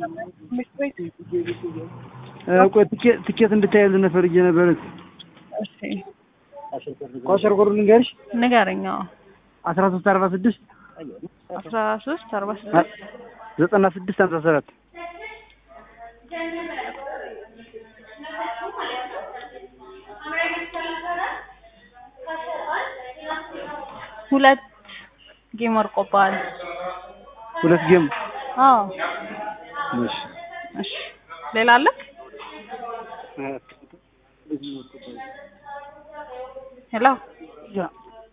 ትምህርት ቤት ቆይ ትኬት ትኬት እንድታይልን ፈልጌ ነበር። እሺ ኳሸር ኮዱ ልንገርሽ ንገረኝ። አዎ አስራ ሶስት አርባ ስድስት አስራ ሶስት አርባ ስድስት ዘጠና ስድስት ሀምሳ ሰባት ሁለት ጌም ወርቆብሃል። ሁለት ጌም አዎ እሺ እሺ ሌላ አለ? ሄሎ ያ